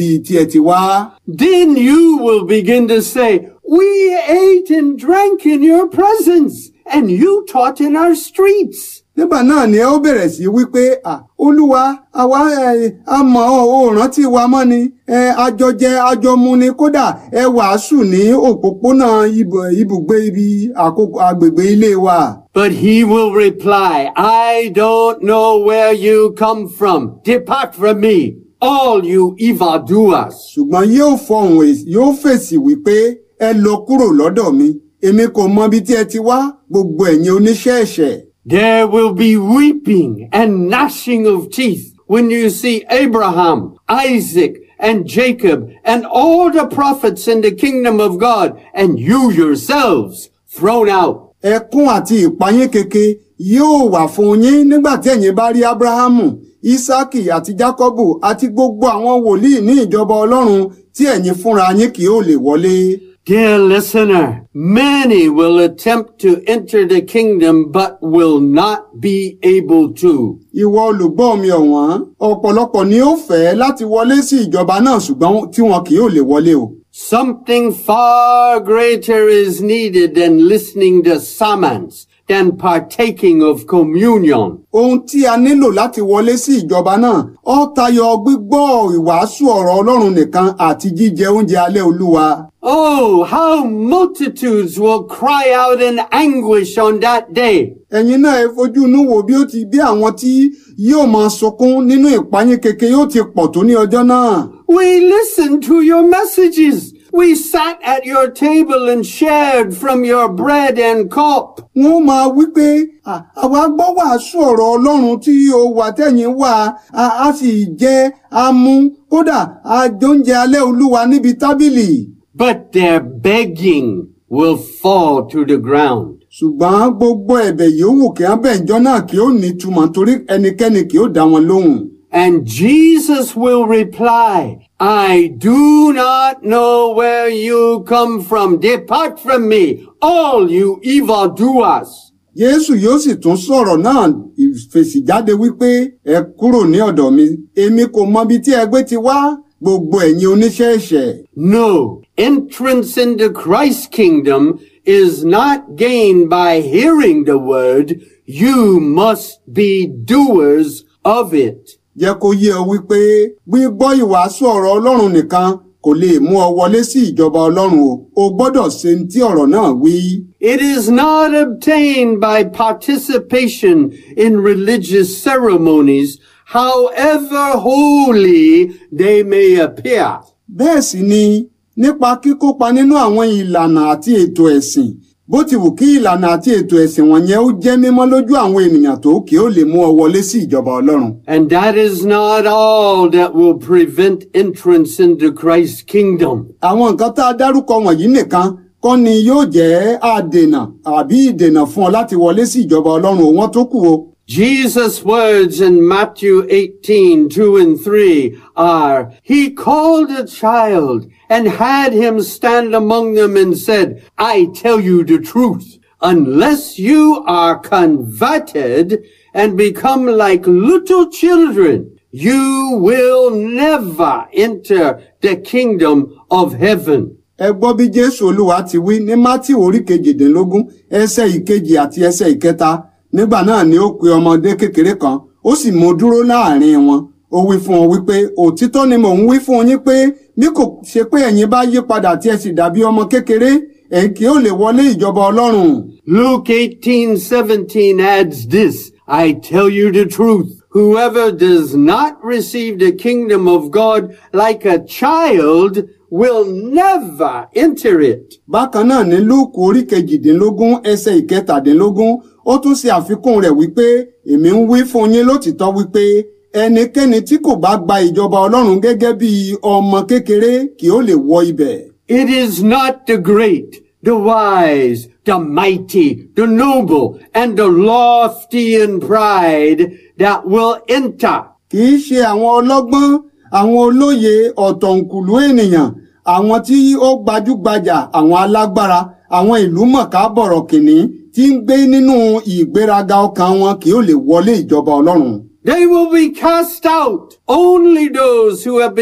tí ẹ ti wá. Then you will begin to say, we ate and drank in your presence and you taught in our streets. nígbà náà ni ẹ ó bẹ̀rẹ̀ sí wípé à olúwa àwa ẹ a mọ̀ ọ́ ò rántí wa mọ́ ni ẹ àjọjẹ àjọmu ni kódà ẹ wàásù ní òpópónà ibù- ibùgbé ibi àkókò agbègbè ilé wa. But he will reply, I don't know where you come from. Depart from me, all you evildoers. ṣùgbọ́n yóò fọhùn èsì- yóò fèsì wípé ẹ lọ kúrò lọ́dọ̀ mi èmi kò mọ ibi tí ẹ ti wá gbogbo ẹ̀yin oníṣẹ́ ẹ̀ṣẹ̀. There will be weeping and gnashing of teeth when you see Abraham, Isaac, and Jacob, and all the prophets in the kingdom of God, and you yourselves thrown out. ẹkún àti ìpayín keke yóò wà fún yín nígbà tí ẹ̀yin bá rí abrahamu isaki àti jacobu àti gbogbo àwọn wòlíì ní ìjọba ọlọ́run tí ẹ̀yin fúnra yín kì yóò lè wọlé. Dear listener, many will attempt to enter the kingdom but will not be able to. ìwọ olùgbọ́ mi ọ̀wọ́n ọ̀pọ̀lọpọ̀ ni ó fẹ́ láti wọlé sí ìjọba náà ṣùgbọ́n tí wọn kì yóò lè wọlé o. Something far greater is needed than listening to summons, than partaking of communion. ohun tí a nílò láti wọlé sí ìjọba náà ó tayọ gbígbọ́ ìwàásù ọ̀rọ̀ ọlọ́run nìkan àti jíjẹ oúnjẹ alẹ́ olúwa. Oh, how multitudes will cry out in anguish on that day. ẹ̀yin náà ẹ fojú inú wo bí ó ti bí àwọn tí yóò máa sunkún nínú ìpayín keke yóò ti pọ̀ tó ní ọjọ́ náà. We listened to your messages. We sat at your table and shared from your bread and cup. wọ́n máa wí pé "À, àwa gbọ́ wàásù ọ̀rọ̀ ọlọ́run tí o wà tẹ̀yìn wà á á sì jẹ́ á mú kódà á jóúnjẹ alẹ́ olúwa níbi tábìlì. But their begging will fall to the ground. ṣùgbọ́n gbogbo ẹ̀bẹ̀ yòówù kí wọ́n bẹ̀ ìjọ náà kí ó ní túmọ̀ torí ẹnikẹ́ni kì ó dá wọn lóhùn. And Jesus will reply, I do not know where you come from. Depart from me, all you evildoers. Jésù yóò sì tún sọ̀rọ̀ náà ìfèsì jáde wípé ẹ kúrò ní ọ̀dọ̀ mi èmi kò mọ ibi tí ẹgbẹ́ ti wá gbogbo ẹ̀yin oníṣẹ́ ẹ̀ṣẹ̀. No, entrance into Christ's kingdom is not gained by hearing the word. You must be doers of it. jẹ́ kó yé ọ wípé gbígbọ́ ìwàásù ọ̀rọ̀ Ọlọ́run nìkan kò lè mú ọ wọlé sí ìjọba Ọlọ́run o o gbọ́dọ̀ ṣe ní tí ọ̀rọ̀ náà wí. It is not obtained by participation in religious ceremonies, however holy they may appear. bẹ́ẹ̀ sì ni nípa kíkópa nínú àwọn ìlànà àti ètò ẹ̀sìn bó ti wù kí ìlànà àti ètò ẹ̀sìn wọ̀nyẹn ó jẹ́ mímọ́ lójú àwọn ènìyàn tó kí ó lè mú ọ wọlé sí ìjọba Ọlọ́run. And that is not all that will prevent entrance into Christ's kingdom. àwọn nǹkan tá a dárúkọ wọ̀nyí nìkan kọ́ ni yóò jẹ́ àdènà àbí ìdènà fún ọ láti wọlé sí ìjọba Ọlọ́run òun tó kù o. Jesus' words in Matthew 18, 2 and 3 are, He called a child and had him stand among them and said, I tell you the truth, unless you are converted and become like little children, you will never enter the kingdom of heaven. ẹ gbọ́ bí Jésù Olúwa ti wí ní Mátì orí kejìdínlógún ẹsẹ̀ ìkejì àti ẹsẹ̀ ìkẹta nígbà náà ni ó pe ọmọdé kékeré kan ó sì mú dúró láàrin wọn ó wí fún wọn wípé òtítọ́ ni mò ń wí fún yín pé bí kò ṣe pé ẹ̀yin bá yí padà tí ẹ sì dàbí ọmọ kékeré ẹ̀yin kì yóò lè wọlé ìjọba Ọlọ́run. Luke 18, 17 adds this, I tell you the truth, whoever does not receive the kingdom of God like a child will never enter it. bákan náà ní lúùkù orí kejìdínlógún ẹsẹ̀ ìkẹtàdínlógún ó tún ṣe àfikún rẹ̀ wípé èmi ń wí fún yín lótìtọ́ wípé ẹnikẹ́ni tí kò bá gba ìjọba ọlọ́run gẹ́gẹ́ bí ọmọ kékeré kì ó lè wọ ibẹ̀. It is not the great, the wise, the mighty, the noble, and the lofty in pride that will enter. kì í ṣe àwọn ọlọ́gbọ́n àwọn olóye ọ̀tọ̀ǹkùlú ènìyàn àwọn tí ó gbajúgbajà àwọn alágbára àwọn ìlú mọ̀ká bọ̀rọ̀kìnní tí ń gbé nínú ìgbéraga ọkàn wọn kì ó lè wọlé ìjọba ọlọ́run. They will be cast out. Only those who have been